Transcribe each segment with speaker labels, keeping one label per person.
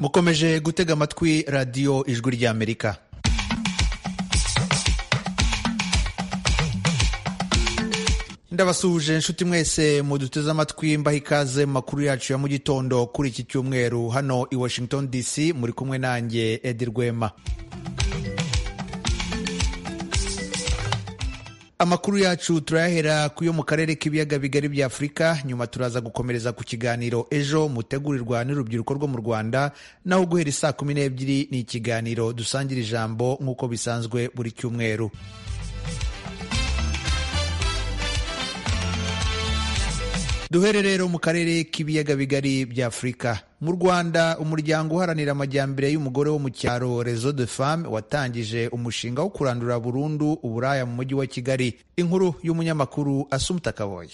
Speaker 1: mukomeje gutega amatwi radiyo ijwi ry'amerika ndabasuhuje inshuti mwese muduteze amatwi mbaho ikaze mu makuru yacu ya mu gitondo kuri iki cyumweru hano i washington dc muri kumwe nanjye edi rwema amakuru yacu turayahera ku yo mu karere k'ibiyaga bigari bya afurika nyuma turaza gukomereza ku kiganiro ejo mutegurirwa n'urubyiruko rwo mu rwanda naho guhera isaa kumi n'ebyiri ni ikiganiro dusangira ijambo nk'uko bisanzwe buri cyumweru duhere rero mu karere k'ibiyaga bigari bya afurika mu rwanda umuryango uharanira amajyambere y'umugore wo mu cyaro rezo de femme watangije umushinga wo kurandura burundu uburaya mu mujyi wa kigali inkuru y'umunyamakuru asumuta kaboye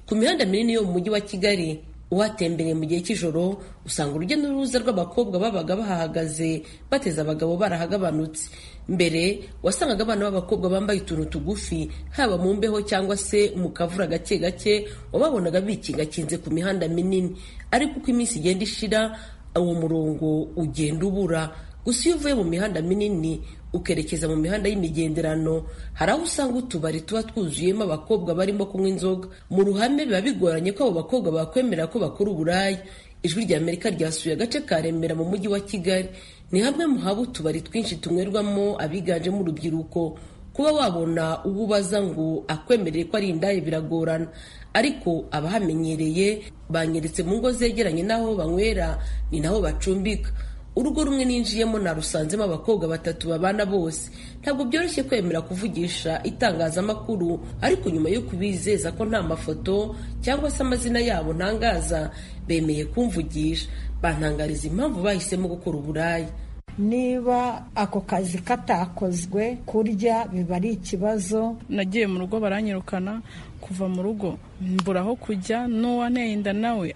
Speaker 2: ku mihanda minini yo mu mujyi wa kigali uhatembereye mu gihe cy'ijoro usanga urujya n'uruza rw'abakobwa babaga bahahagaze bateze abagabo barahagabanutse mbere wasangaga abana b'abakobwa bambaye utuntu tugufi haba mu mbeho cyangwa se mu kavura gake gake wababonaga bikingakinze ku mihanda minini ariko uko iminsi igenda ishira uwo murongo ugenda ubura gusa iyo uvuye mu mihanda minini ukerekeza mu mihanda y'imigenderano hari aho usanga utubari tuba twuzuyemo abakobwa barimo kunywa inzoga mu ruhame biba bigoranye ko abo bakobwa bakwemera ko bakora uburaya ijwi rya amerika ryasuye agace ka remera mu mujyi wa kigali ni hamwe mu haba utubari twinshi tunywerwamo abiganjemo urubyiruko kuba wabona uwo ubaza ngo akwemerere ko ari indaya biragorana ariko abahamenyereye banyeretse mu ngo zegeranye n'aho banywera ni naho bacumbika urugo rumwe ninjiyemo narusanzemo abakobwa batatu babana bose ntabwo byoroshye kwemera kuvugisha itangazamakuru ariko nyuma yo kubizeza ko nta mafoto cyangwa se amazina yabo ntangaza bemeye kumvugisha bantangariza impamvu bahisemo gukora uburaya
Speaker 3: niba ako kazi katakozwe kurya biba ari ikibazo
Speaker 4: nagiye mu rugo baranyirukana kuva mu rugo mbura aho kujya n'uwanteye inda nawe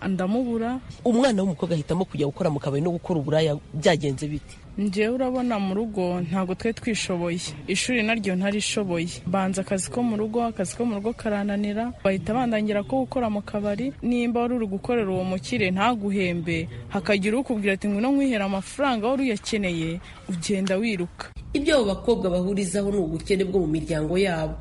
Speaker 4: ndamubura
Speaker 2: umwana w'umukobwa ahitamo kujya gukora mu kabari no gukora uburaya byagenze bite
Speaker 4: njyewe urabona mu rugo ntabwo twari twishoboye ishuri naryo ntarishoboye banza akazi ko mu rugo akazi ko mu rugo karananira bahita bandangira ko gukora mu kabari nimba wari uri gukorera uwo mukire ntaguhembe hakagira ukubwira ati ngwino nkwihera amafaranga wari uyakeneye ugenda wiruka
Speaker 2: ibyo abo bakobwa bahurizaho ni ubukene bwo mu miryango yabo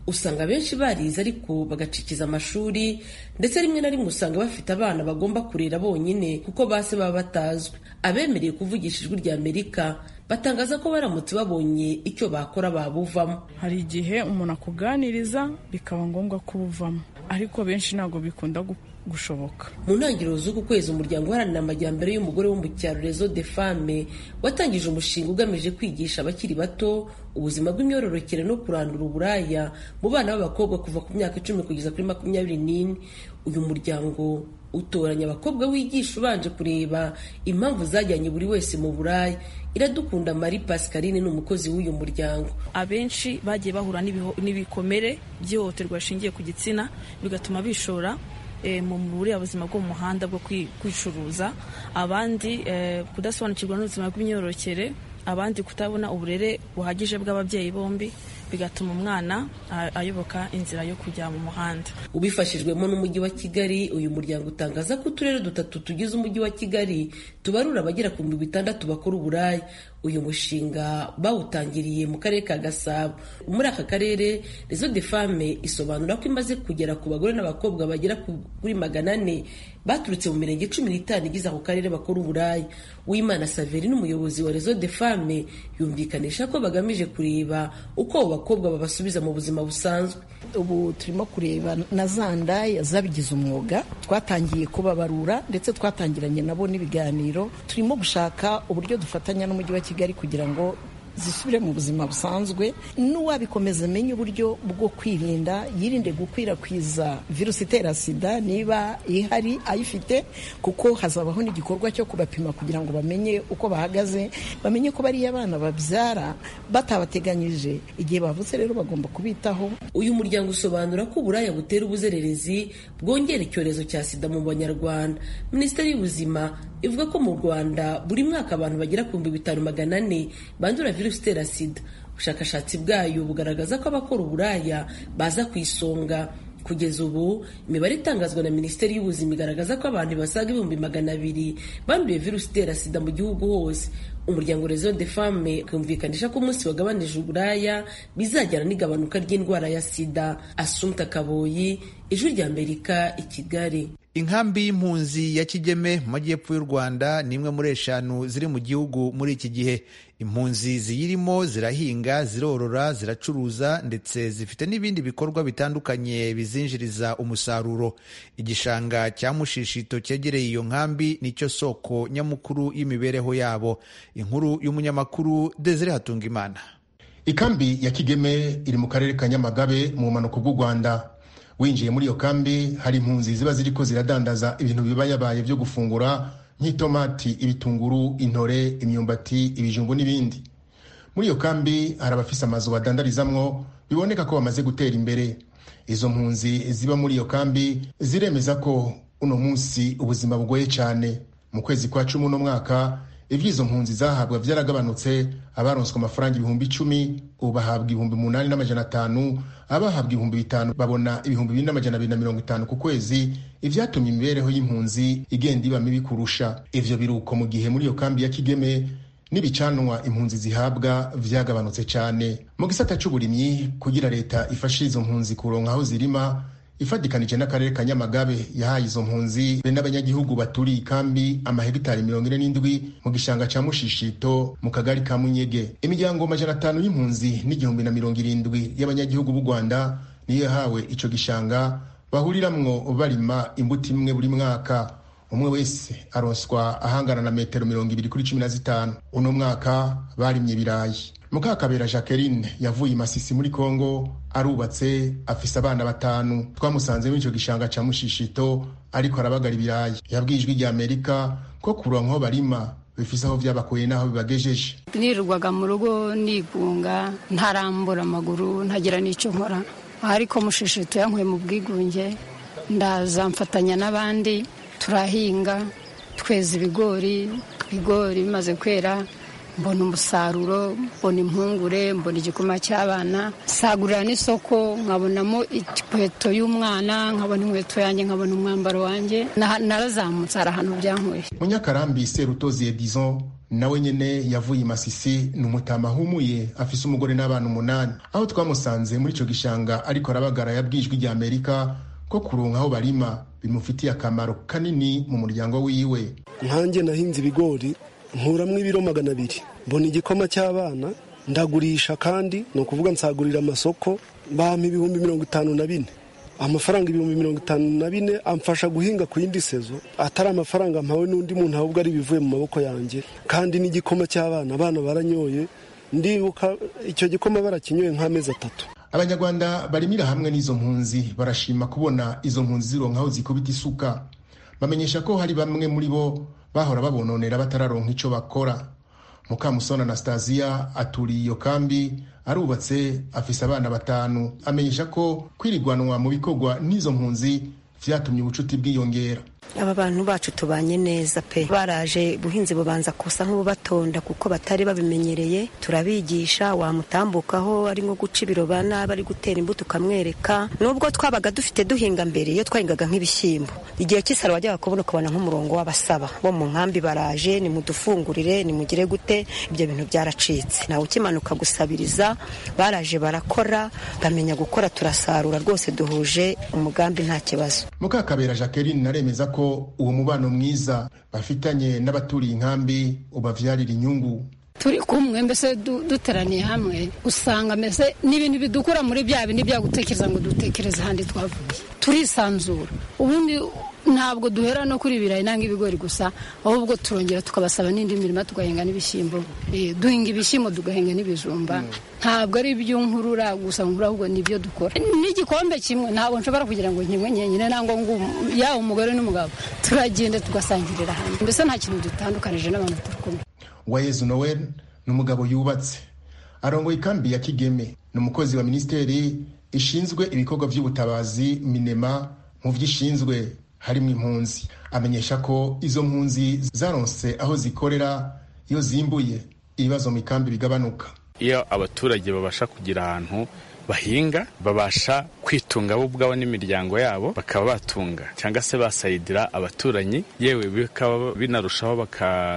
Speaker 2: usanga abenshi barize ariko bagacikiza amashuri ndetse rimwe na rimwe usanga bafite abana bagomba kurera bonyine kuko base baba batazwi abemereye kuvugisha ijwi rya amerika batangaza ko baramutse babonye icyo bakora babuvamo
Speaker 4: hari igihe umuntu akuganiriza bikaba ngombwa ko ubuvamo ariko benshi ntabwo bikunda gushoboka
Speaker 2: mu ntangiriro z'uku kwezi umuryango uharanira amajyambere y'umugore wo mu cyaro rezo de femme watangije umushinga ugamije kwigisha abakiri bato ubuzima bw'imyororokere no kurandura uburaya mu bana b'abakobwa kuva ku myaka icumi kugeza kuri makumyabiri n'ine uyu muryango utoranya abakobwa wigisha ubanje kureba impamvu zajyanye buri wese mu buraya iradukunda marie pascaline ni umukozi w'uyu muryango
Speaker 5: abenshi bagiye bahura n'ibikomere by'ihohoterwa rishingiye ku gitsina bigatuma bishora mu buriya buzima bwo mu muhanda bwo kwicuruza abandi kudasobanukirwa n'ubuzima bw'imyororokere abandi kutabona uburere buhagije bw'ababyeyi bombi bigatuma umwana ayoboka inzira yo kujya mu muhanda
Speaker 2: ubifashijwemo n'umujyi wa kigali uyu muryango utangaza ko uturere dutatu tugize umujyi wa kigali tubarura abagera ku mirongo itandatu bakora uburaya uyu mushinga bawutangiriye mu karere ka gasabo muri aka karere rezo de femme isobanura ko imaze kugera ku bagore n'abakobwa bagera kuri magana ane baturutse mu mirenge cumi n'itanu igize ako karere bakora uburaya uwimana saveri n'umuyobozi wa rezo de femme yumvikanisha ko bagamije kureba uko abo bakobwa babasubiza mu buzima busanzwe
Speaker 6: ubu turimo kureba na za ndaya zabigize umwuga twatangiye kubabarura ndetse twatangiranye nabo n'ibiganiro turimo gushaka uburyo dufatanya n'umujyi wa kigali kigali kugira ngo zisubire mu buzima busanzwe n'uwabikomeza amenye uburyo bwo kwirinda yirinde gukwirakwiza virusi itera sida niba ihari ayifite kuko hazabaho n'igikorwa cyo kubapima kugira ngo bamenye uko bahagaze bamenye ko bariya abana babyara batabateganyije igihe bavutse rero bagomba kubitaho
Speaker 2: uyu muryango usobanura ko uburaya butera ubuzererezi bwongera icyorezo cya sida mu banyarwanda minisiteri y'ubuzima ivuga ko mu rwanda buri mwaka abantu bagera ku bihumbi bitanu magana ane bandura virusi itera sida ubushakashatsi bwayo bugaragaza ko abakora uburaya baza ku isonga kugeza ubu imibare itangazwa na minisiteri y'ubuzima igaragaza ko abantu basaga ibihumbi magana abiri banduye virusi itera sida mu gihugu hose umuryango rezo de femme ukumvikanisha ko umunsi wagabanije uburaya bizajyana n'igabanuka ry'indwara ya sida asumta kaboyi ijwi rya amerika i kigali
Speaker 1: inkambi y'impunzi ya kigeme mu majyepfo y'u rwanda ni imwe muri eshanu ziri mu gihugu muri iki gihe impunzi ziyirimo zirahinga zirorora ziracuruza ndetse zifite n'ibindi bikorwa bitandukanye bizinjiriza umusaruro igishanga cya mushishito cyegereye iyo nkambi nicyo soko nyamukuru y'imibereho yabo inkuru y'umunyamakuru desire hatungimana
Speaker 7: ikambi ya kigeme iri mu karere ka nyamagabe mu bumanuko bw'u rwanda winjiye muri iyo kambi hari impunzi ziba ziri ko ziradandaza ibintu bibayabaye byo gufungura nk'itomati ibitunguru intore imyumbati ibijumbu n'ibindi muri iyo kambi hari abafise amazu badandarizamwo biboneka ko bamaze gutera imbere izo mpunzi ziba muri iyo kambi ziremeza ko uno munsi ubuzima bugoye cyane mu kwezi kwa cumi uno mwaka iby'izo mpunzi zahabwa byaragabanutse abaronswe amafaranga ibihumbi icumi ubu bahabwa ibihumbi umunani n'amajana atanu abahabwa ibihumbi bitanu babona ibihumbi bine n'amajana abiri na mirongo itanu ku kwezi ibyatumye imibereho y'impunzi igenda iba mibi kurusha ivyo biruko mu gihe muri iyo kambi ya kigeme n'ibicanwa impunzi zihabwa vyagabanutse cane mu gisata c'uburimyi kugira leta ifashe izo mpunzi kuronka aho zirima ifatikanije n'akarere ka nyamagabe yahaye izo mpunzi be n'abanyagihugu baturiye ikambi amahegitari mirongo ine n'indwi mu gishanga ca mushishito mu kagari ka munyege imiryango majana atanu y'impunzi n'igihumbi na mirongo irindwi y'abanyagihugu b'u rwanda niyo yahawe ico gishanga bahuriramwo barima imbuto imwe buri mwaka umwe wese aronswa ahangana na metero mirongo ibiri kuri cumi na zitanu uno mwaka barimye ibirayi mukakabera jacqueline yavuye imasisi muri congo arubatse afise abana batanu twamusanze muri icyo gishanga cya mushishito ariko arabagara ibirayi yabwiye ijwi rya amerika ko kuronka aho barima bifise aho byabakuye n'aho bibagejeje
Speaker 8: nirirwaga mu rugo nigunga ntarambura amaguru ntagira n'icyo nkora ariko mushishito yankuye mu bwigunge ndaza mfatanya n'abandi turahinga tweza ibigori ibigori bimaze kwera mbona umusaruro mbona impungure mbona igikoma cy'abana sagurira n'isoko nkabonamo inkweto y'umwana nkabona inkweto yanjye nkabona umwambaro wanjye narazamutse hari ahantu byankuye
Speaker 7: munyakarambi serutozi edison nawe nyene yavuye imasisi ni umutama ahumuye afise umugore n'abana umunani aho twamusanze muri ico gishanga ariko arabagara yabwijwe rya amerika ko kuronka aho barima bimufitiye akamaro kanini mu muryango wiwe
Speaker 9: nkanjye nahinze ibigori nkuramwo ibiro magana abiri mbona igikoma cy'abana ndagurisha kandi ni ukuvuga nsagurira amasoko bampa ibihumbi mirongo itanu na bine amafaranga ibihumbi mirongo itanu na bine amfasha guhinga ku yindi sezo atari amafaranga mpawe n'undi muntu ahubwo ari ibivuye mu maboko yanjye kandi n'igikoma cy'abana abana baranyoye ndibuka icyo gikoma barakinyoye nk'amezi atatu
Speaker 7: abanyarwanda barimira hamwe n'izo mpunzi barashima kubona izo mpunzi zironka aho zikubita isuka bamenyesha ko hari bamwe muri bo bahora babononera batararonka icyo bakora mukamusoni anastasiya aturiye iyo kambi arubatse afise abana batanu amenyesha ko kwirigwanwa mu bikorwa n'izo mpunzi vyatumye ubucuti bwiyongera
Speaker 10: aba bantu bacu tubanye neza pe baraje buhinzi bubanza kusa nk'ububatonda kuko batari babimenyereye turabigisha wamutambukaho ari nko guca ibiroba n'aba ari gutera imbuto ukamwereka nubwo twabaga dufite duhinga mbere iyo twahingaga nk'ibishyimbo igihe cy'isaro wajyaga kubona ukabona nk'umurongo w'abasaba bo mu nkambi baraje nimudufungurire nimugire gute ibyo bintu byaracitse nawe ukimanuka gusabiriza baraje barakora bamenya gukora turasarura rwose duhuje umugambi nta kibazo
Speaker 7: mukakabera jacqueline naremeza ko uwo mubano mwiza bafitanye n'abaturiye inkambi ubavyarira inyungu
Speaker 8: turi kumwe mbese duteraniye hamwe usanga mbese n'ibintu bidukura muri bya bindi bya gutekereza ngo dutekereze ahandi twavuye turisanzura ubundi ntabwo duhera no kuri ibirayi nanga ibigori gusa ahubwo turongera tukabasaba n'indi mirimo tugahinga n'ibishyimbo duhinga ibishyimbo tugahinga n'ibijumba ntabwo ari iby'inkurura gusa nkura ahubwo nibyo dukora n'igikombe kimwe ntabwo nshobora kugira ngo nkimwe nyenyine nangwa ngo yaba umugore n'umugabo turagenda tugasangirira hamwe mbese nta kintu dutandukanije n'abantu turi kumwe
Speaker 7: wayezu noel ni umugabo yubatse arongoye ikambi ya kigeme ni umukozi wa minisiteri ishinzwe ibikorwa by'ubutabazi minema mu byishinzwe harimo impunzi amenyesha ko izo mpunzi zaronse aho zikorera iyo zimbuye ibibazo mu ikambi bigabanuka
Speaker 11: iyo abaturage babasha kugira ahantu bahinga babasha kwitunga bo ubwabo n'imiryango yabo bakaba batunga cyangwa se basayidira abaturanyi yewe bikaba binarushaho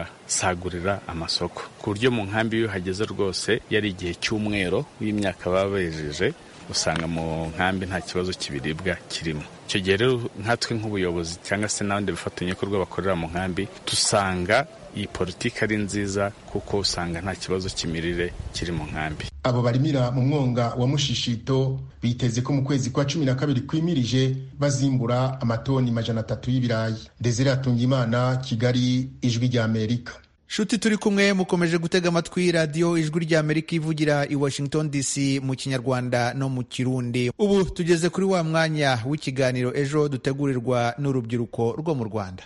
Speaker 11: bakasagurira amasoko ku buryo mu nkambi iyo uhageze rwose yari igihe cy'umwero w'imyaka baba bejeje usanga mu nkambi nta kibazo cy'ibiribwa kirimo icyo gihe rero nkatwe nk'ubuyobozi cyangwa se n'abandi bafatanyabikorwa bakorera mu nkambi dusanga iyi politiki ari nziza kuko usanga nta kibazo cy'imirire kiri mu nkambi
Speaker 7: abo barimira mu mwonga wa mushishito biteze ko mu kwezi kwa cumi na kabiri kwimirije bazimbura amatoni majana atatu y'ibirayi desire atunga imana kigali ijwi ry'amerika
Speaker 1: shuti turi kumwe mukomeje gutega amatwi radiyo ijwi ry'amerika ivugira i washington dc mu kinyarwanda no mu kirundi ubu tugeze kuri wa mwanya w'ikiganiro ejo dutegurirwa n'urubyiruko rwo mu rwanda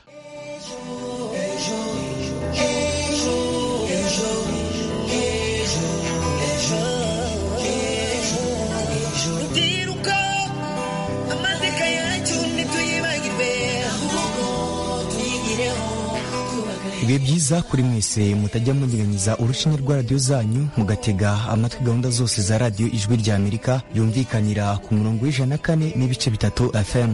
Speaker 12: bibe byiza kuri mwese mutajya munyeganyeza urushinge rwa radiyo zanyu mugatega amatwi gahunda zose za radiyo ijwi rya amerika yumvikanira ku murongo w'ijana na kane n'ibice bitatu fm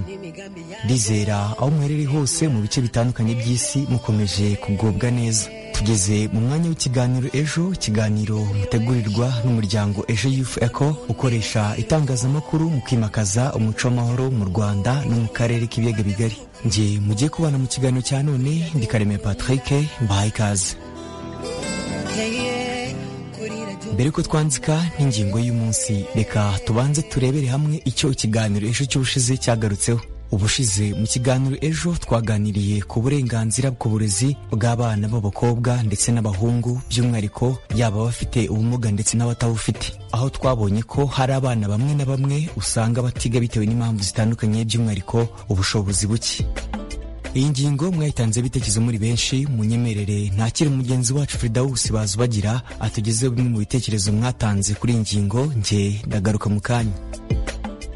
Speaker 12: ndizera aho muherereye hose mu bice bitandukanye by'isi mukomeje kugubwa neza tugeze mu mwanya w'ikiganiro ejo ikiganiro mutegurirwa n'umuryango ejo yufu eko ukoresha itangazamakuru mu kwimakaza umuco w'amahoro mu rwanda no mu karere k'ibiyaga bigari nge mugiye kubana mu kiganiro cya none ndi kareme patrick mbahaye ikaze mbere ko twandika n'ingingo y'umunsi reka tubanze turebere hamwe icyo ikiganiro ejo cy'ubushize cyagarutseho ubushize mu kiganiro ejo twaganiriye ku burenganzira bw'uburezi bw'abana b'abakobwa ndetse n'abahungu by'umwihariko yaba abafite ubumuga ndetse n'abatabufite aho twabonye ko hari abana bamwe na bamwe usanga batiga bitewe n'impamvu zitandukanye by'umwihariko ubushobozi buke iyi ngingo mwayitanze ibitekerezo muri benshi munyemerere ntakiri mugenzi wacu firidawusi bazi bagira atugezeho bimwe mu bitekerezo mwatanze kuri iyi ngingo nge ndagaruka mu kanya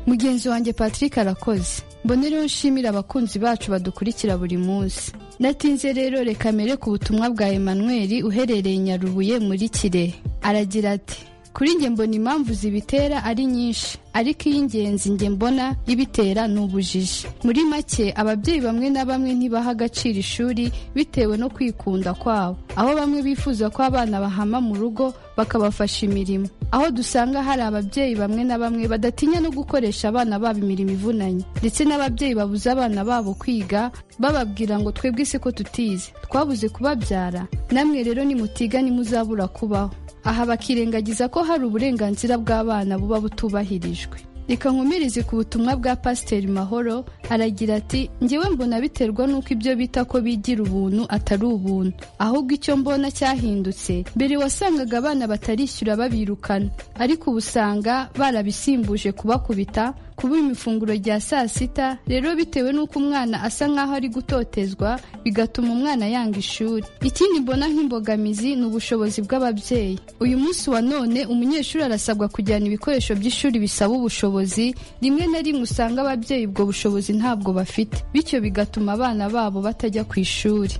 Speaker 13: mugenzi wanjye patrick arakoze mbona rero nshimira abakunzi bacu badukurikira buri munsi natinze rero reka mbere ku butumwa bwa emmanuel uherereye nyarubuye muri kirehe aragira ati kuri njye mbona impamvu zibitera ari nyinshi ariko iy'ingenzi njye mbona ibitera ni ubujiji muri make ababyeyi bamwe na bamwe ntibaha agaciro ishuri bitewe no kwikunda kwabo aho bamwe bifuza ko abana bahama mu rugo bakabafasha imirimo aho dusanga hari ababyeyi bamwe na bamwe badatinya no gukoresha abana babo imirimo ivunanye ndetse n'ababyeyi babuze abana babo kwiga bababwira ngo twebwe isi ko tutize twabuze kubabyara namwe rero nimutiga nimuzabura kubaho aha bakirengagiza ko hari uburenganzira bw'abana buba butubahirijwe reka nkomereze ku butumwa bwa pasiteri mahoro aragira ati ngewe mbona biterwa n'uko ibyo bita ko bigira ubuntu atari ubuntu ahubwo icyo mbona cyahindutse mbere wasangaga abana batarishyura babirukana ariko ubu usanga barabisimbuje kubakubita kuba imifunguro rya saa sita rero bitewe n'uko umwana asa nk'aho ari gutotezwa bigatuma umwana yanga ishuri ikindi mbona nk'imbogamizi ni ubushobozi bw'ababyeyi uyu munsi wa none umunyeshuri arasabwa kujyana ibikoresho by'ishuri bisaba ubushobozi rimwe na rimwe usanga ababyeyi ubwo bushobozi ntabwo bafite bityo bigatuma abana babo batajya ku ishuri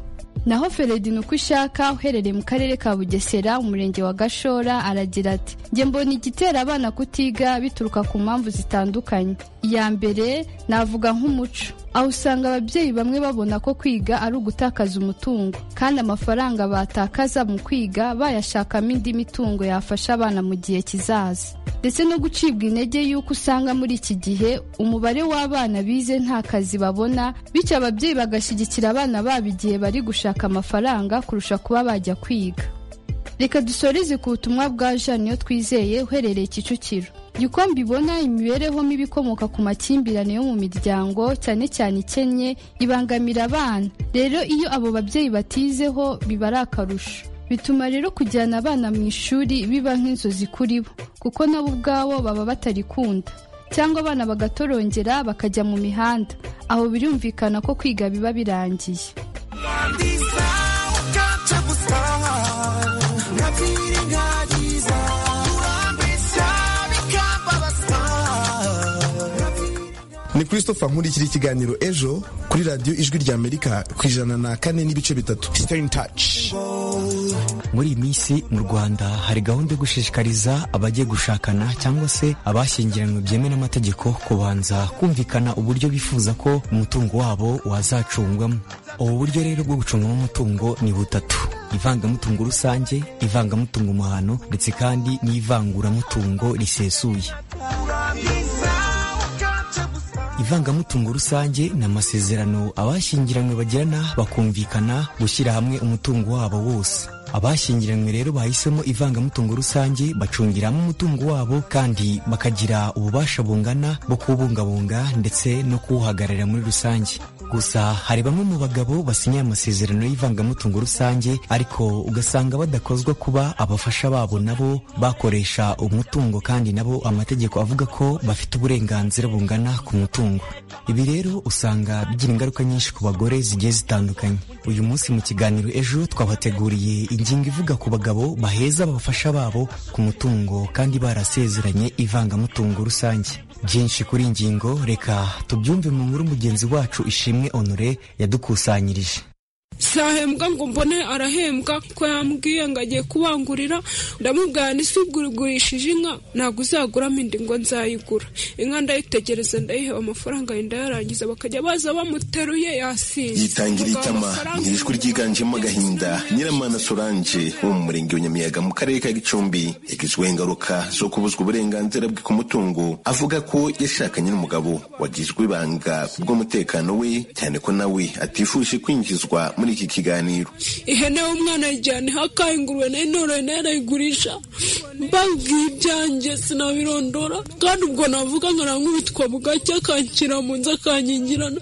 Speaker 13: naho feredini uko ishaka uherereye mu karere ka bugesera umurenge wa gashora aragira ati njye mbona igitera abana kutiga bituruka ku mpamvu zitandukanye iya mbere navuga nk'umuco aho usanga ababyeyi bamwe babona ko kwiga ari ugutakaza umutungo kandi amafaranga batakaza mu kwiga bayashakamo indi mitungo yafasha abana mu gihe kizaza ndetse no gucibwa intege y'uko usanga muri iki gihe umubare w'abana bize nta kazi babona bityo ababyeyi bagashyigikira abana babo igihe bari gushaka amafaranga kurusha kuba bajya kwiga reka dusoreze ku butumwa bwa niyo twizeye uherereye kicukiro uko mbibona imibereho mibi ikomoka ku makimbirane yo mu miryango cyane cyane ikennye ibangamira abana rero iyo abo babyeyi batizeho biba ari akarusho bituma rero kujyana abana mu ishuri biba nk'inzozi kuri bo kuko nabo ubwabo baba batarikunda cyangwa abana bagatorongera bakajya mu mihanda aho birumvikana ko kwiga biba birangiye
Speaker 14: ni christopher nkurikira ikiganiro ejo kuri radiyo ijwi ry'amerika ku ijana na kane n'ibice bitatu stay in touch
Speaker 12: muri iyi minsi mu rwanda hari gahunda yo gushishikariza abagiye gushakana cyangwa se abashyingiranywe byemewe n'amategeko kubanza kumvikana uburyo bifuza ko umutungo wabo wazacungwamo ubu buryo rero bwo gucungamo umutungo ni butatu ivangamutungo rusange ivangamutungo muhano ndetse kandi n'ivanguramutungo risesuye ivangamutungo rusange ni amasezerano abashyingiranywe bagirana bakumvikana gushyira hamwe umutungo wabo wose abashyingiranywe rero bahisemo ivangamutungo rusange bacungiramo umutungo wabo kandi bakagira ububasha bungana bwo kuwubungabunga ndetse no kuwuhagararira muri rusange gusa hari bamwe mu bagabo basinye amasezerano y'ivangamutungo rusange ariko ugasanga badakozwa kuba abafasha babo nabo bakoresha umutungo kandi nabo amategeko avuga ko bafite uburenganzira bungana ku mutungo ibi rero usanga bigira ingaruka nyinshi ku bagore zigiye zitandukanye uyu munsi mu kiganiro ejo twabateguriye ingingo ivuga ku bagabo baheza abafasha babo ku mutungo kandi barasezeranye ivangamutungo rusange byinshi kuri iyi ngingo reka tubyumve mu nkuru mugenzi wacu ishimwe honore yadukusanyirije
Speaker 15: sahembwa ngo mbone arahembwa ko yambwiye ngo agiye kubangurira ndamubwira ni ugurishije inka ntabwo uzaguramo indi ngo nzayigura inka ndayitegereza ndayiheba amafaranga yenda yarangiza bakajya baza bamuteruye yasinze
Speaker 16: yitangira itama ijwi ryiganjemo agahinda nyiramana soranje wo mu murenge wa nyamiyaga mu karere ka gicumbi yagizweho ingaruka zo kubuzwa uburenganzira bwe ku mutungo avuga ko yashakanye n'umugabo wagizwe ibanga kubw'umutekano we cyane ko nawe atifuje kwinjizwa muri iki kiganiro
Speaker 15: ihene y'umwana yajyana ihakaye ingurube nayo noroye nayo arayigurisha mbabwiye ibyanjye sinabirondora kandi ubwo navuga nkanankubitwa bugacya akanshyira mu nzu akankingirana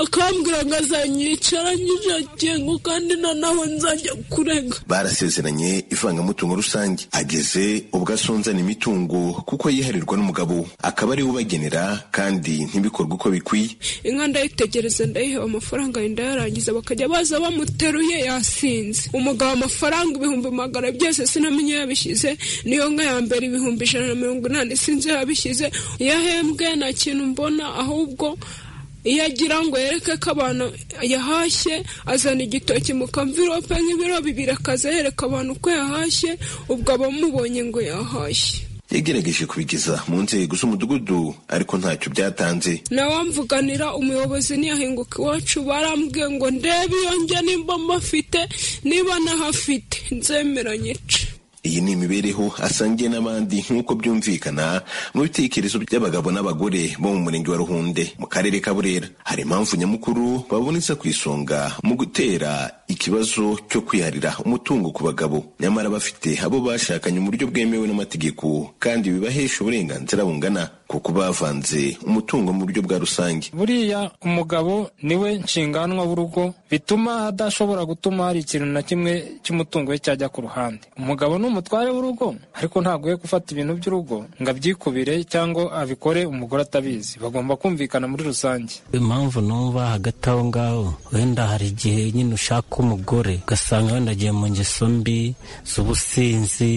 Speaker 15: akambwira ngo azanyicara nyijagengo kandi noneho nzajya kurega
Speaker 16: barasezeranye ivangamutungo rusange ageze ubwo asonzana imitungo kuko yiharirwa n'umugabo akaba ariwe ubagenera kandi ntibikorwe uko bikwiye
Speaker 15: inka ndayitegereza ndayiheba amafaranga yenda yarangiza bakajya baza bamuteruye yasinze umugabo amafaranga ibihumbi magana byose sinamenye yabishyize niyo nka ya mbere ibihumbi ijana na mirongo inani sinzi yabishyize iyo ahembwe nta kintu mbona ahubwo iyo agira ngo yereke ko abantu yahashye azana igitoki mu kamvirope nk'ibiro bibiri akaza yereka abantu ko yahashye ubwo abamubonye ngo yahashye
Speaker 16: yagerageje kubigeza mu nzego z'umudugudu ariko ntacyo byatanze
Speaker 15: nawamvuganira umuyobozi ntiyahinguka iwacu barambwiye ngo ndebe iyo njya nimba mbafite niba nahafite nzemera nyice
Speaker 16: iyi ni imibereho asangiye n'abandi nk'uko byumvikana mu bitekerezo by'abagabo n'abagore bo mu murenge wa ruhunde mu karere ka burera hari impamvu nyamukuru babonetse ku isonga mu gutera ikibazo cyo kwiharira umutungo ku bagabo nyamara bafite abo bashakanye uburyo bwemewe n'amategeko kandi bibahesha uburenganzira bungana kuko bavanze umutungo mu buryo bwa rusange
Speaker 17: buriya umugabo niwe nshinganwa w'urugo bituma adashobora gutuma hari ikintu na kimwe cy'umutungo we cyajya ku ruhande umugabo ni umutware w'urugo ariko ntabwo we gufata ibintu by'urugo ngo abyikubire cyangwa abikore umugore atabizi bagomba kumvikana muri rusange
Speaker 18: impamvu numva hagati aho ngaho wenda hari igihe nyine ushaka umugore ugasanga wenda agiye mu ngeso mbi z'ubusinzi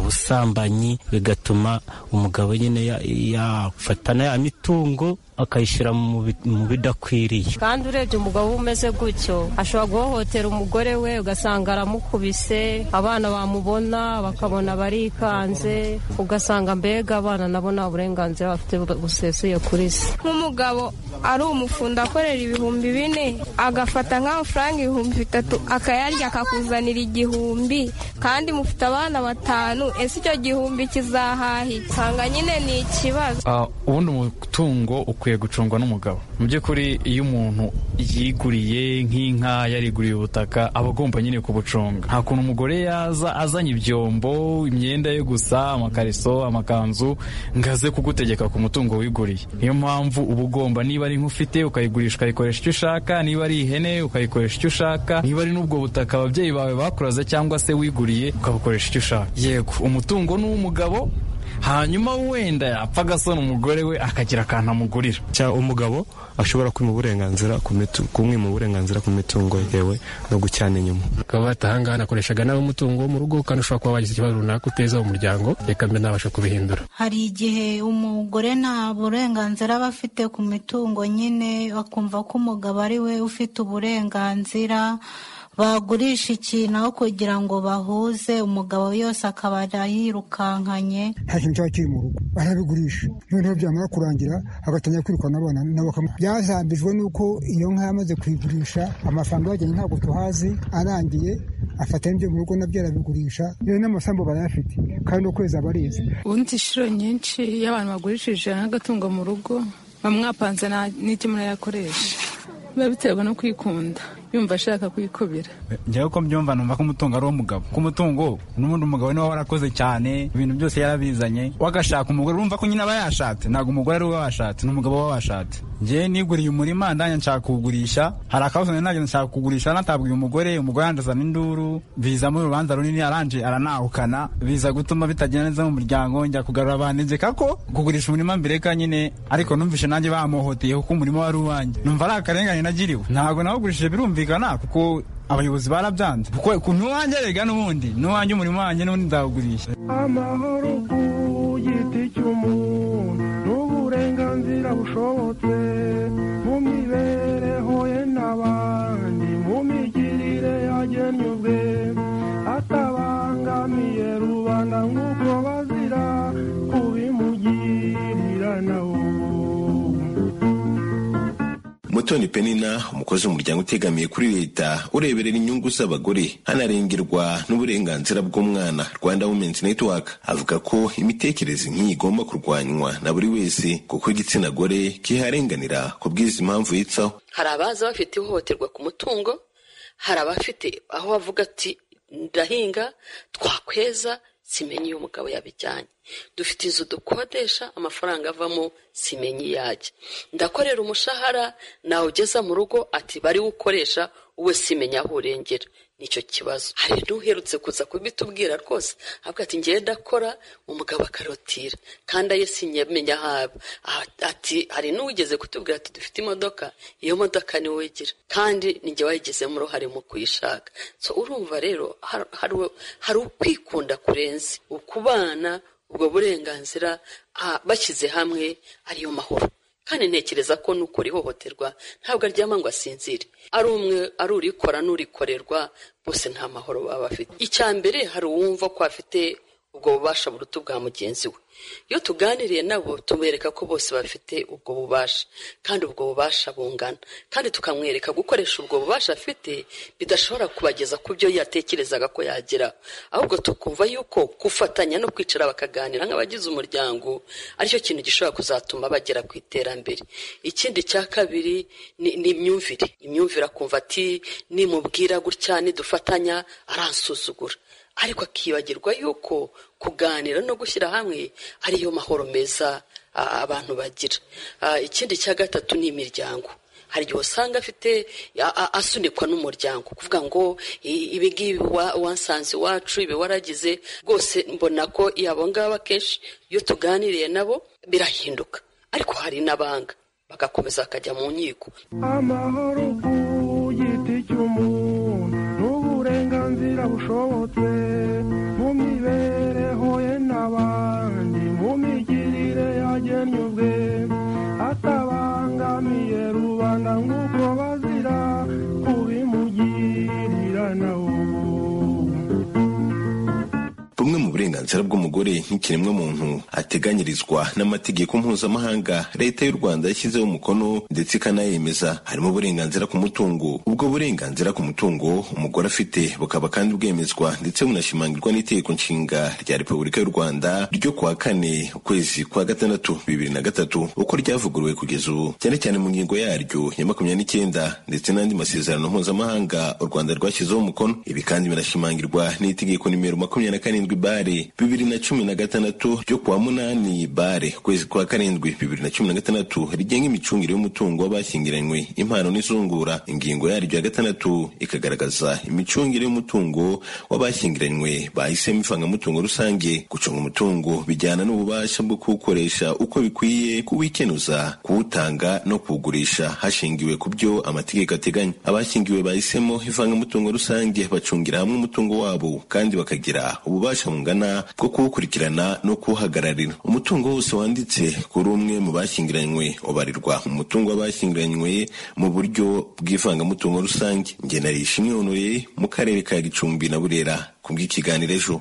Speaker 18: ubusambanyi bigatuma umugabo nyine yafatana ya mitungo akayishyira mu bidakwiriye
Speaker 19: kandi urebye umugabo uba umeze gutyo ashobora guhohotera umugore we ugasanga aramukubise abana bamubona bakabona barikanze ugasanga mbega abana nabo nta burenganzira bafite busesuye kuri se
Speaker 20: nk'umugabo ari umufundi akorera ibihumbi bine agafata nk'amafaranga ibihumbi bitatu akayarya akakuzanira igihumbi kandi mufite abana batanu ese icyo gihumbi kizahahe usanga nyine ni ikibazo
Speaker 21: ubundi umutungo ukwiye gucungwa n'umugabo mu by'ukuri iyo umuntu yiguriye nk'inka yariguriye ubutaka aba agomba nyine kubucunga nta kuntu umugore yaza azanye ibyombo imyenda yo gusa amakariso amakanzu ngo aze kugutegeka ku mutungo wiguriye niyo mpamvu uba ugomba niba ari nk'ufite ukayigurisha ukayikoresha icyo ushaka niba ari ihene ukayikoresha icyo ushaka niba ari n'ubwo butaka ababyeyi bawe bakuraze cyangwa se wiguriye ukabukoresha icyo ushaka yego umutungo ni uw'umugabo hanyuma wenda yapfa agasona umugore we akagira akantu amugurira
Speaker 22: cyangwa umugabo ashobora kwima uburenganzira kumwima uburenganzira ku mitungo yewe no gucyana inyuma
Speaker 23: ukaba bata ahangaha nakoreshaga nawe umutungo wo mu rugo kandi ushobora kuba wagize ikibazo runaka uteza umuryango reka mbe nabasha kubihindura
Speaker 24: hari igihe umugore nta burenganzira aba afite ku mitungo nyine bakumva ko umugabo ari we ufite uburenganzira bagurisha ikintu aho kugira ngo bahuze umugabo yose akaba yirukankanye
Speaker 3: nta kintu cyaba kiri mu rugo barabigurisha noneho byamara kurangira agatangira kwirukana abana nabo byazambijwe n'uko iyo nka yamaze kuyigurisha amafaranga bagenda ntabwo tuhazi arangiye afata ibyo mu rugo nabyo arabigurisha yewe n'amasambu barayafite kandi ukwezi aba arizi
Speaker 4: ubundi inshuro nyinshi iyo abantu bagurishije n'agatungo mu rugo bamwapanze n'icyo murayakoresha biba biterwa no kwikunda yumva ashaka kwikubira
Speaker 5: njyewe ko mbyumva numva ko umutungo ari uw'umugabo ko umutungo n'ubundi umugabo niwe warakoze cyane ibintu byose yarabizanye wagashaka umugore urumva ko nyine aba yashatse ntabwo umugore ari we washatse ni umugabo we washatse njyewe niguriye umurima ndanya nshaka kuwugurisha hari akabazo nari nagiye nshaka kuwugurisha natabwiye umugore umugore yandazana induru bizamo urubanza runini aranje aranahukana biza gutuma bitagenda neza mu muryango njya kugarura abantu njyeka ko kugurisha umurima mbere ka nyine ariko numvishe nanjye bamuhoteye kuko umurima wari uwanjye numva ari akarengane nagiriwe ntabwo nawugurishije birumvikana bumvikana kuko abayobozi barabyanze kuko ku nuwanjye rega n'ubundi nuwanjye umurimo wanjye n'ubundi ndawugurisha
Speaker 6: amahoro ku giti cy'umuntu n'uburenganzira bushobotse mu mibereho ye n'abandi mu migirire yagennye ubwe atabangamiye rubanda nk'uko bazira kubimugirira nawe
Speaker 16: mutoni penina umukozi w'umuryango utegamiye kuri leta ureberera inyungu z'abagore hanarengerwa n'uburenganzira bw'umwana rwanda women's network avuga ko imitekerereze nk'iyi igomba kurwanywa na buri wese kuko igitsina gore kiharenganira ku bw'izi mpamvu yitsaho
Speaker 25: hari abaza bafite ihohoterwa ku mutungo hari abafite aho bavuga ati ndahinga twakweza simenye iyo umugabo yabijyanye dufite inzu dukodesha amafaranga avamo simenye iyo ajya ndakorera umushahara nawe ugeza mu rugo ati bari ukoresha we simenya aho urengera nicyo kibazo hari n'uherutse kuza kubitubwira rwose avuga ati ngewe ndakora umugabo akarotira kandi aye sinyamenya aho aba ati hari n'uwigeze kutubwira ati dufite imodoka iyo modoka niwe wigira kandi nige wayigezemo uruhare mu kuyishaka so urumva rero hari ukwikunda kurenze ukubana ubwo burenganzira bashyize hamwe ariyo mahoro kandi ntekereza ko n'ukora ihohoterwa ntabwo aryama ngo asinzire ari umwe ari urikora n'urikorerwa bose nta mahoro baba bafite icya mbere hari uwumva ko afite ubwo bubasha buruta bwa mugenzi we iyo tuganiriye nabo tumwereka ko bose bafite ubwo bubasha kandi ubwo bubasha bungana kandi tukamwereka gukoresha ubwo bubasha afite bidashobora kubageza ku byo yatekerezaga ko yagira ahubwo tukumva yuko gufatanya no kwicara bakaganira nk'abagize umuryango aricyo kintu gishobora kuzatuma bagera ku iterambere ikindi cya kabiri ni imyumvire imyumvire akumva ati nimubwira gutya nidufatanya aransuzugura ariko akibagirwa yuko kuganira no gushyira hamwe ariyo mahoro meza abantu bagira ikindi cya gatatu ni imiryango hari igihe usanga afite asunikwa n'umuryango kuvuga ngo ibi ngibi wansanze iwacu ibi waragize rwose mbona ko abo ngabo akenshi iyo tuganiriye nabo birahinduka ariko hari n'abanga bagakomeza bakajya mu nkiko
Speaker 6: amahoro ku giti cy'umuntu n'uburenganzira bushobotse mu mibereho ye n'abandi mu migirire yagennye ubwe atabangamiye rubanda nk'uko bazira kubimugirira nawe
Speaker 16: bumwe mu burenganzira bw'umugore nk'ikiremwamuntu ateganyirizwa n'amategeko mpuzamahanga leta y'u rwanda yashyizeho umukono ndetse ikanayemeza harimo uburenganzira ku mutungo ubwo burenganzira ku mutungo umugore afite bukaba kandi bwemezwa ndetse bunashimangirwa n'itegeko nshinga rya repubulika y'u rwanda ryo kuwa kane ukwezi kwa gatandatu bibiri na gatatu uko ryavuguruwe kugeza ubu cyane cyane mu ngingo yaryo ya makumyabiri n'icyenda ndetse n'andi masezerano mpuzamahanga u rwanda rwashyizeho umukono ibi kandi binashimangirwa n'itegeko nimero makumyabiri na karindwi bare bibiri na cumi na gatandatu ryo kuwa munani bare ukwezi kwa karindwi bibiri na cumi na gatandatu rigenga imicungire y'umutungo w'abashyingiranywe impano n'izungura ingingo yaryo ya gatandatu ikagaragaza imicungire y'umutungo w'abashyingiranywe bahisemo ivangamutungo rusange gucunga umutungo bijyana n'ububasha bwo kuwukoresha uko bikwiye kuwikenuza kuwutanga no kuwugurisha hashingiwe ku byo amategeko ateganya abashyingiwe bahisemo ivangamutungo rusange bacungira hamwe umutungo wabo kandi bakagira ububasha bungana bwo kuwukurikirana no kuwuhagararira umutungo wose wanditse kuri umwe mu bashyingiranywe ubarirwa umutungo w'abashyingiranywe mu buryo bw'ivangamutungo rusange ngenarishimwe honoré mu karere ka gicumbi na burera ku bw'ikiganiro ejo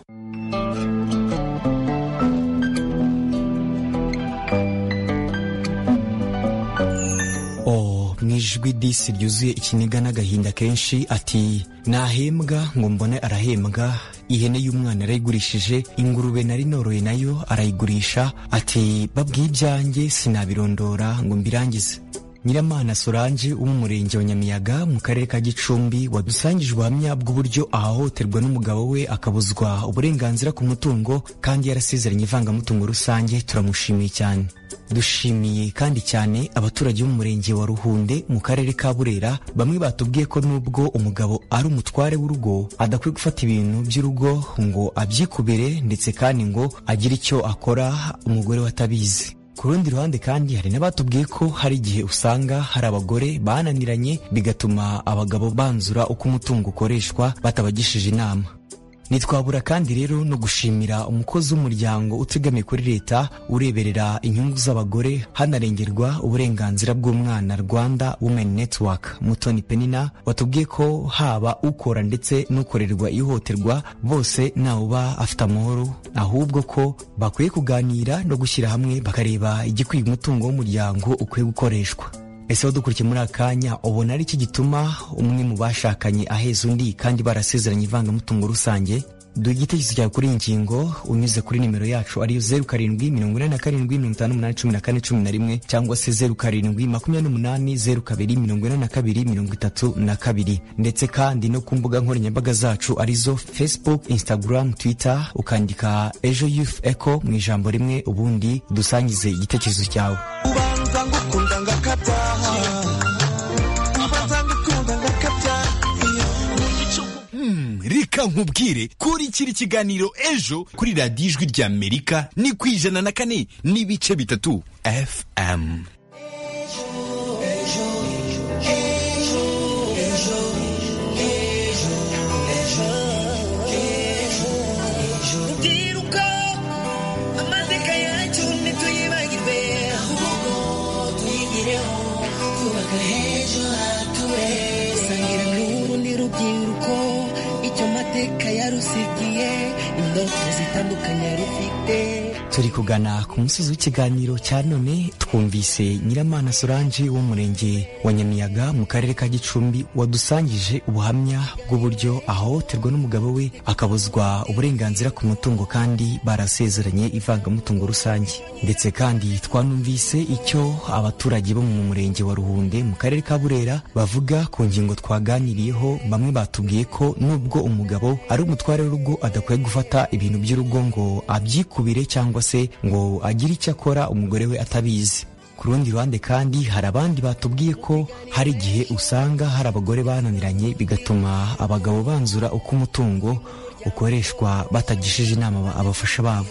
Speaker 12: mu ijwi disi ryuzuye ikiniga n'agahinda kenshi ati nahembwa ngo mbone arahembwa ihene y'umwana arayigurishije ingurube nari noroye nayo arayigurisha ati babwiye ibyanjye sinabirondora ngo mbirangize nyiramana solange wo mu murenge wa nyamiyaga mu karere ka gicumbi wadusangije ubuhamya bw'uburyo ahahoterwa n'umugabo we akabuzwa uburenganzira ku mutungo kandi yarasezeranye ivangamutungo rusange turamushimiye cyane dushimiye kandi cyane abaturage bo mu murenge wa ruhunde mu karere ka burera bamwe batubwiye ko nubwo umugabo ari umutware w'urugo adakwiye gufata ibintu by'urugo ngo abyikubire ndetse kandi ngo agire icyo akora umugore we atabizi ku rundi ruhande kandi hari n'abatubwiye ko hari igihe usanga hari abagore bananiranye bigatuma abagabo banzura uko umutungo ukoreshwa batabagishije inama ntitwabura kandi rero no gushimira umukozi w'umuryango utegamiye kuri leta ureberera inyungu z'abagore hanarengerwa uburenganzira bw'umwana rwanda women network mutoni penina watubwiye ko haba ukora ndetse n'ukorerwa ihohoterwa bose ntawuba afite amahoro ahubwo ko bakwiye kuganira no gushyira hamwe bakareba igikwiye umutungo w'umuryango ukwiye gukoreshwa ese dukurikiye muri akanya ubona ari iki gituma umwe mu bashakanye aheza undi kandi barasezeranye ivangamutungo rusange duha igitekerezo cyawe kuri iyi ngingo unyuze kuri nimero yacu ariyo zeru karindwi mirongo inani na karindwi mirongo itanu n'umunani cumi na kane cumi na rimwe cyangwa se zeru karindwi makumyabiri n'umunani zeru kabiri mirongo inani na kabiri mirongo itatu na kabiri ndetse kandi no ku mbuga nkoranyambaga zacu arizo facebook instagram twitter ukandika ejo youth echo mu ijambo rimwe ubundi dusangize igitekerezo cyawe
Speaker 2: ubanza ngukunda ngakataha ubanza ngukunda ngakataha
Speaker 8: reka nkubwire kurikira ikiganiro ejo kuri radiyo ijwi rya amerika ni ku ijana na kane n'ibice bitatu fm
Speaker 2: ndiruka amateka yacu ntituyibagirwe ahubwo tuyigireho twubaka heza hature sangira n'urundi rubyiruko icyo mateka yarusigiye indoto zitandukanye yarufite
Speaker 12: turi kugana ku musozi w'ikiganiro cya none twumvise nyiramana solange wo mu murenge wa nyamiyaga mu karere ka gicumbi wadusangije ubuhamya bw'uburyo ahohoterwa n'umugabo we akabuzwa uburenganzira ku mutungo kandi barasezeranye ivangamutungo rusange ndetse kandi twanumvise icyo abaturage bo mu murenge wa ruhunde mu karere ka burera bavuga ku ngingo twaganiriyeho bamwe batubwiye ko nubwo umugabo ari umutware w'urugo adakwiye gufata ibintu by'urugo ngo abyikubire cyangwa se ngo agire icyo akora umugore we atabizi ku rundi ruhande kandi hari abandi batubwiye ko hari igihe usanga hari abagore bananiranye bigatuma abagabo banzura uko umutungo ukoreshwa batagishije inama aba- abafasha babo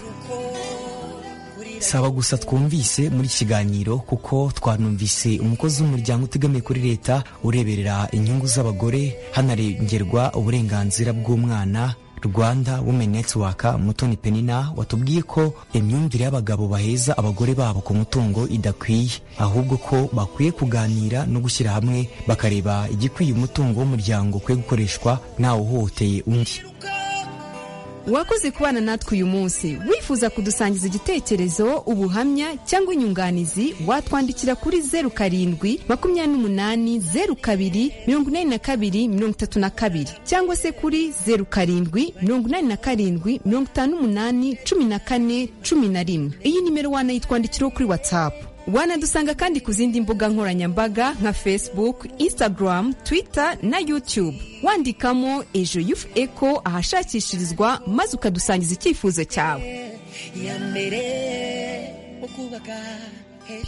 Speaker 12: saba gusa twumvise muri iki kiganiro kuko twanumvise umukozi w'umuryango utegamiye kuri leta ureberera inyungu z'abagore hanarengerwa uburenganzira bw'umwana rwanda women network mutoni penina watubwiye ko imyumvire y'abagabo baheza abagore babo ku mutungo idakwiye ahubwo ko bakwiye kuganira no gushyira hamwe bakareba igikwiye umutungo w'umuryango ukwiye gukoreshwa ntawuhohoteye undi
Speaker 9: wakoze kubana natwe uyu munsi wifuza kudusangiza igitekerezo ubuhamya cyangwa inyunganizi watwandikira kuri zeru karindwi makumyabiri n'umunani zeru kabiri mirongo inani na kabiri mirongo itatu na kabiri cyangwa se kuri zeru karindwi mirongo inani na karindwi mirongo itanu n'umunani cumi na kane cumi na rimwe iyi nimero wanayitwandikiraho kuri watsapu wanadusanga kandi ku zindi mbuga nkoranyambaga nka facebook instagram twitter na youtube wandikamo ejo yufu eco ahashakishirizwa maze ukadusangiza icyifuzo cyawe
Speaker 2: ya mbere wo kubaka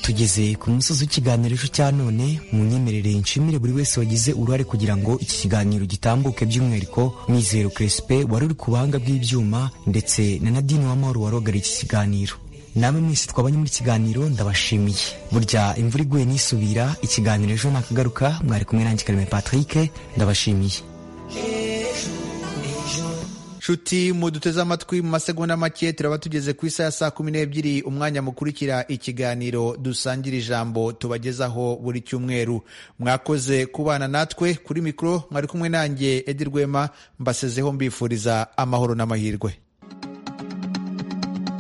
Speaker 12: tugeze ku musozi w'ikiganiro ejo cya none mu nyemerere nshimire buri wese wagize uruhare kugira ngo iki kiganiro gitambuke by'umwihariko mwizero crespe wari uri ku buhanga bw'ibyuma ndetse na nadine w'amahoro warogara iki kiganiro namwe mwese twabanye muri iki kiganiro ndabashimiye burya imvura iguye nisubira ikiganiro ejo nakagaruka mwari kumwe nanjye kareme patrick ndabashimiye
Speaker 1: nshuti muduteze amatwi mu masegonda make turaba tugeze ku isa ya saa kumi n'ebyiri umwanya mukurikira ikiganiro dusangira ijambo tubagezaho buri cyumweru mwakoze kubana natwe kuri mikoro mwari kumwe nanjye edi rwema mbasezeho mbifuriza amahoro n'amahirwe